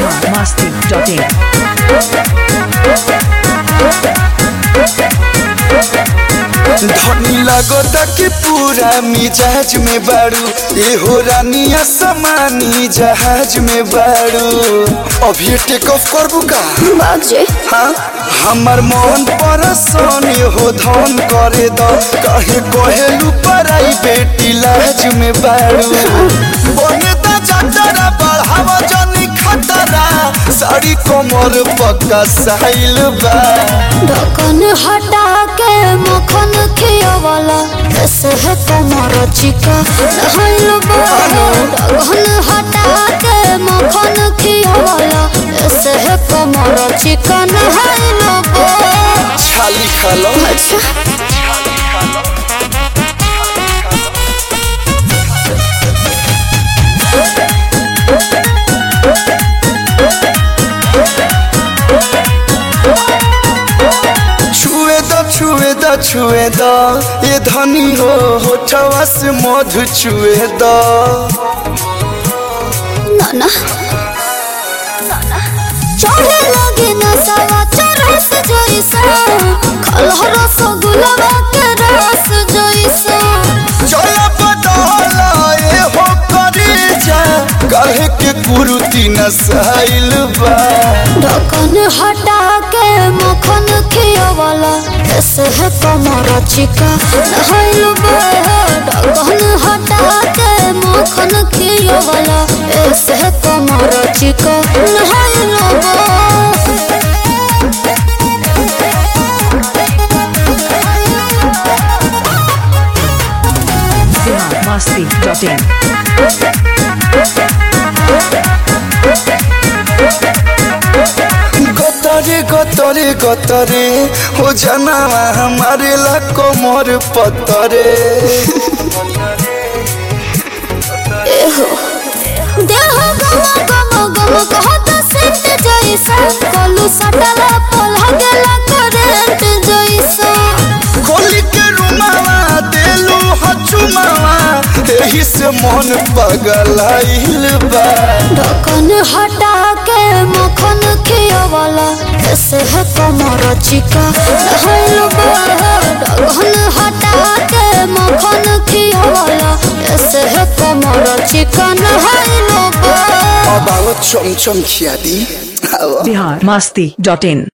masti.in. धनी लगता कि पूरा मिजाज में बारू ए हो रानिया समानी जहाज में बारू अभी टेक ऑफ करबू का बाजे हाँ हमर मन पर सोनी हो धन करे द कहे कहेलू पराई बेटी लाज में बारू बने दा जटरा बढ़ावा जनी खतरा साड़ी कोमर पक्का साइल बा ढक्कन हटा के मक्खन खियावाला कैसे है कमर चिका नहाइल ढक्कन हटा के मक्खन खियावाला कैसे है कमर चिका नहाइल छाली खालो अच्छा छुए द छुए द छुए द ये धनी हो होठवा से मधु छुए द नाना चढ़े लगे नसावा चरस जैसा खलह रसगुल्ला के रस जैसा चला बदला ये हो करे जा कहे के कुरुती नसाइल बा ढक्कन हटा के मक्खन खियावाला कैसे है कमर चिका नहाइल ढक्कन हटा के मक्खन खियावाला ऐसे है कमर चिका नहाइल masti.in. गतरे गतरे गतरे हो जाना हमारे ला कोमर पतरे देह गम गम गम कहत सेंट जैसा कलू सटला पलह गेला करंट जैसा खोली के रुमावा देलू हचुमावा एही से मन पगलाइल बा ढक्कन हटा के मक्खन खियावाला कैसे है कमर चिका नहाइल ढक्कन हटा के मक्खन खियावाला कैसे है कमर चिका नहाइल अब आओ चमचम खिया दी आओ Bihar masti.in.